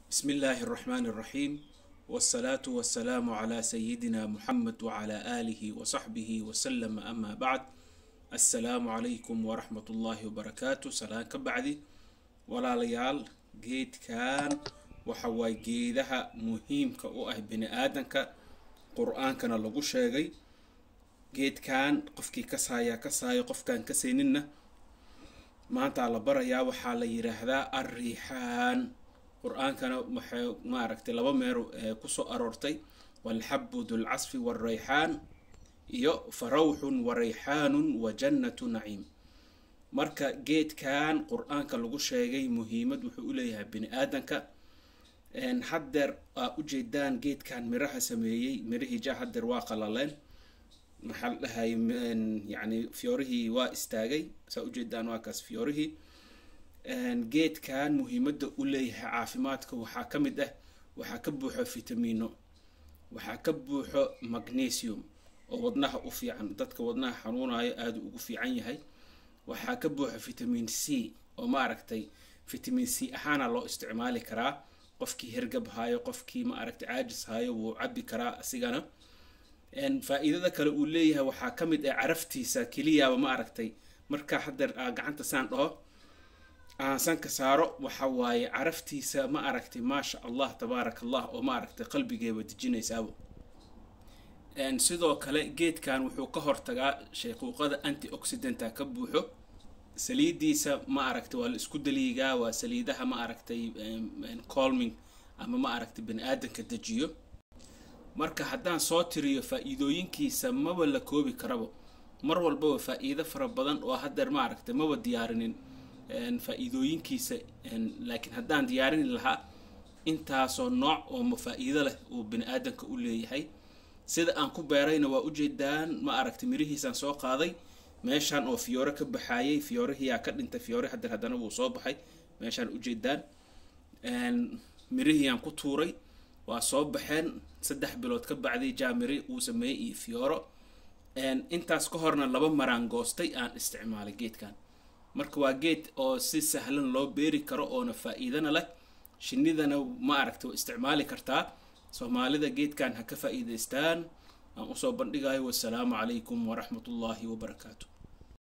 بسم الله الرحمن الرحيم والصلاة والسلام على سيدنا محمد وعلى آله وصحبه وسلم أما بعد السلام عليكم ورحمة الله وبركاته سلام كبعدي ولا ليال جيد كان وحواي جيدها مهم كأوه بني آدم قرآن كان لغو شاقي جيد كان قفكي كسايا كسايا قف كان كسيننا maanta la barayaa waxaa la yidhaahdaa alriixaan qur-aankana waxay maaragtay laba meero kusoo aroortay walxabu dulcasfi walrayxaan iyo farawxun warayxaanun wa jannatu naciim marka geedkan qur-aanka lagu sheegay muhiimad wuxuu u leeyahay bini aadanka haddeer aa ujeedaan geedkan miraha sameeyey mirihii ja haddeer waa qalaleen maxaa la dhahay yani fiyoorihii waa istaagay saa ujeedaan waa kaas fiyoorihii geedkan muhiimadda u leeyahay caafimaadka waxaa ka mid ah waxaa ka buuxo fitamiino waxaa ka buuxo magnesium oo wadnaha u fiican dadka wadnaha xanuunayo aada ugu fiican yahay waxaa ka buuxo vitamin c oo maaragtay vitamin c ahaana loo isticmaali karaa qofkii hergab hayo qofkii maaragtay caajis hayo wuu cabi karaa asigana faa-iidada kale uu leeyahay waxaa ka mid ah caraftiisa keliyaaba ma aragtay markaa haddeer aa gacanta saan dhaho aan sanka saaro waxa waaye caraftiisa ma aragtay maasha allah tabaaraka allah oo ma aragtay qalbigeeba dejinaysaabo sidoo kale geedkan wuxuu ka hortagaa shayquuqada anti oxidanta ka buuxo saliidiisa ma aragtay waa la isku daliigaa waa saliidaha ma aragtay colming ama ma aragtay bani aadanka dejiyo marka haddaan soo tiriyo faa-iidooyinkiisa maba la koobi karabo mar walbaba faa-iido fara badan oo haddeer ma aragtay maba diyaarinin faa-iidooyinkiisa laakiin haddaan diyaarini lahaa intaasoo nooc oo faa-iido leh uu bani aadanka u leeyahay sida aan ku beerayna waa ujeedaan ma aragtay mirihiisaan soo qaaday meeshaan oo fiyoore ka baxaayay fiyoorehiyaa ka dhintay fiyoore haddeer haddana wuu soo baxay meeshaan ujeedaan mirihiyaan ku tuuray waa soo baxeen saddex bilood ka bacday jaamiri uu sameeyey iyo fiyooro intaas ka horna laba maraan goostay aan isticmaalay geedkan marka waa geed oo si sahlan loo beeri karo oona faa-iidana leh shinidana ma aragta waa isticmaali kartaa soomaalida geedkan ha ka faa-iidaystaan aan usoo bandhigayo wasalaamu calaykum waraxmatullaahi wabarakaatu